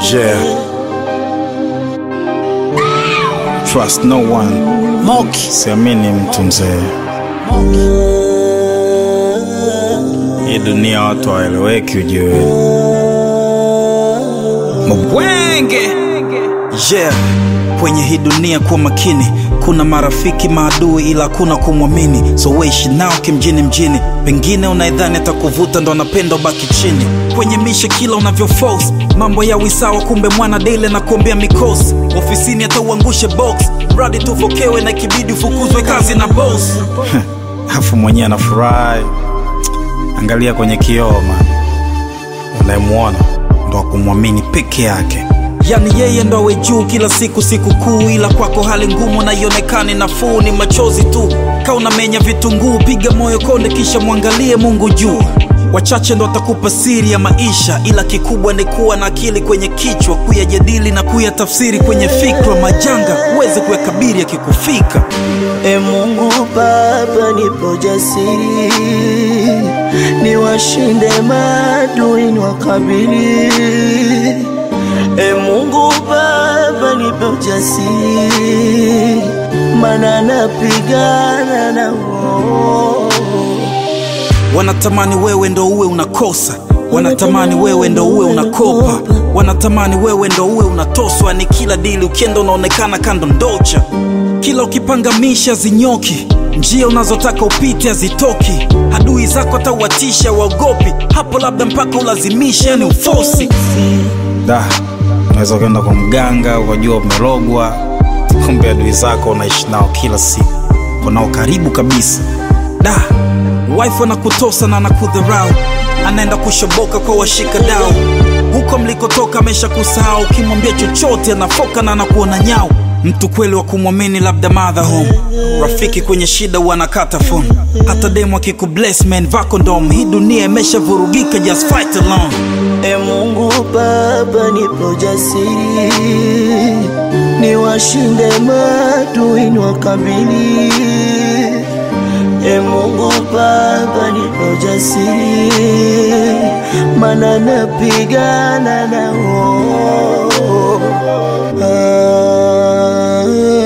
Yeah. Trust no one. Moki. Siamini mtu mzee. Hii dunia watu hawaeleweki ujue. Mbwenge. Yeah. Kwenye hii dunia kuwa makini, kuna marafiki maadui, ila hakuna kumwamini. So weishi nao kimjini mjini, pengine unaidhani atakuvuta ndo anapenda ubaki chini. Kwenye mishe kila unavyo force mambo ya wisawa, kumbe mwana dele na kuombea mikosi. Ofisini hata uangushe box, mradi tuvokewe na ikibidi ufukuzwe kazi na boss. Afu mwenyewe anafurahi. Angalia kwenye kioo man. Unayemwona ndo akumwamini peke yake. Yani yeye ndo awe juu kila siku siku kuu, ila kwako hali ngumu na ionekane nafuu, ni machozi tu. Ka unamenya vitunguu, piga moyo konde, kisha mwangalie Mungu juu. Wachache ndo watakupa siri ya maisha, ila kikubwa ni kuwa na akili kwenye kichwa, kuyajadili na kuyatafsiri kwenye fikra. Majanga uweze kuyakabiri yakikufika. E Mungu Baba, nipo jasiri, niwashinde maadui niwakabili. E Mungu Baba, nipo jasiri, mana napigana na wao. Wanatamani wewe ndo uwe unakosa, wanatamani wewe ndo uwe unakopa, wanatamani wewe ndo uwe unatoswa. Ni kila dili ukienda unaonekana kando ndocha, kila ukipangamisha zinyoki, njia unazotaka upite hazitoki, adui zako atauatisha waogopi, hapo labda mpaka ulazimisha, yani ufosi. Da, unaweza ukaenda kwa mganga ukajua umerogwa, kumbe adui zako unaishi nao kila siku, unao karibu kabisa. Da, wife anakutosa na anakudharau, anaenda kushoboka kwa washika dau. Huko mlikotoka amesha kusahau, ukimwambia chochote anafoka na anakuona nyau. Mtu kweli wa kumwamini labda mother home, rafiki kwenye shida huwa anakata phone. Hata demu akikubless man vako ndom, hii dunia imeshavurugika, just fight alone. E Mungu Baba, nipo jasiri, niwashinde maadui niwakabili. E Mungu Baba, nipo jasiri, mana napigana nao. Ah.